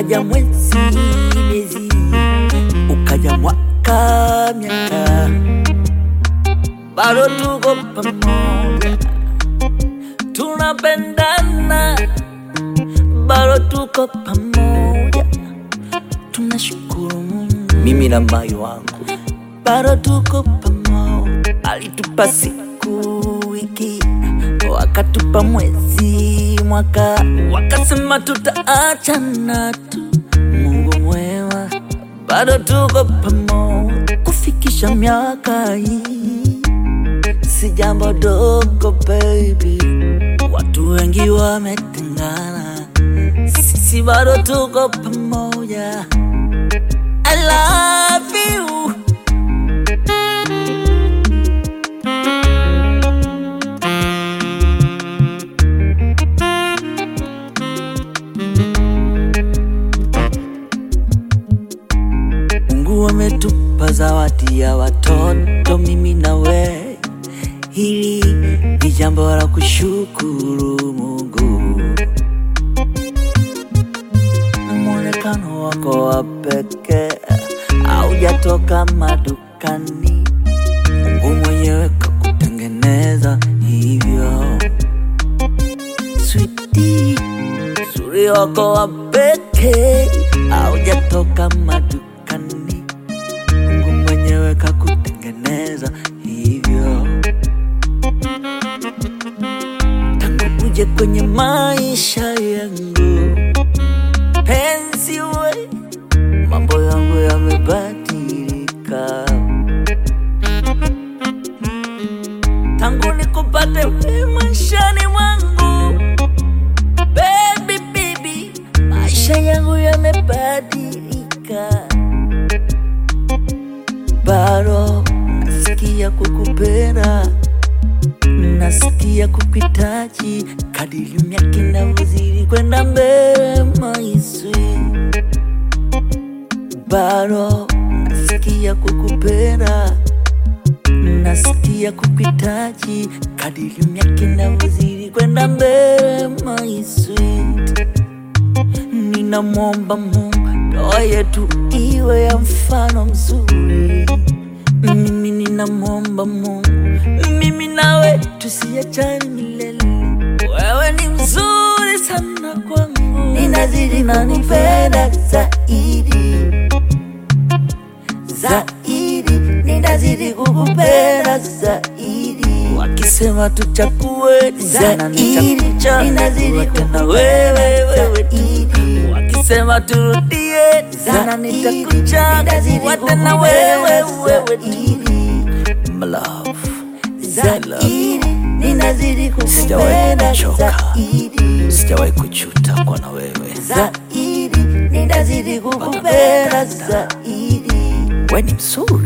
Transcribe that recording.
ukaja mwezi miezi, ukaja mwaka miaka, bado tuko pamoja, tunapendana, bado tuko pamoja, tunashukuru Mungu, mimi na mai wangu bado tuko pamoja, alitupa siku wiki, wakatupa mwezi mwaka, wakasema tutaachana tu. Mungu mwema, bado tuko pamoja, kufikisha miaka hii si jambo dogo baby, watu wengi wametengana, sisi bado tuko pamoja. I love you. Mungu ametupa zawadi ya watoto, mimi na we. Hili ni jambo la kushukuru Mungu. Mwonekano wako wa pekee haujatoka madukani, Mungu mwenyewe kakutengeneza hivyo. Sweetie, uzuri wako wa pekee haujatoka madukani, Mungu mwenyewe kakutengeneza hivyo. Tangu uje kwenye maisha yangu, penzi we, mambo yangu yamebadilika. Tangu nikupate wewe maishani mwangu, baby baby, maisha yangu yamebadilika. Bado nasikia kukupenda, nasikia kukuhitaji, kadiri miaka inavyozidi kwenda mbele, my sweet. Bado nasikia kukupenda, nasikia kukuhitaji, kadiri miaka inavyozidi kwenda mbele, my sweet. Ninamwomba Mungu ndoa yetu iwe ya mfano mzuri. Mimi ninamwomba Mungu, mimi nawe tusiachane milele. Wewe ni mzuri sana kwangu, ninazidi nanipenda zaidi zaidi, ninazidi kukupenda zaidi. Wakisema tuchague zaidi, ninazidi tena wewe wewe tu. Wakisema turudie sana, nitakuchagua tena wewe wewe tu. My love, I love you. ninazidi Sijawahi kukupenda kuchoka. zaidi Sijawahi kujuta kuwa na wewe. zaidi, ninazidi kukupenda zaidi. Wewe ni mzuri.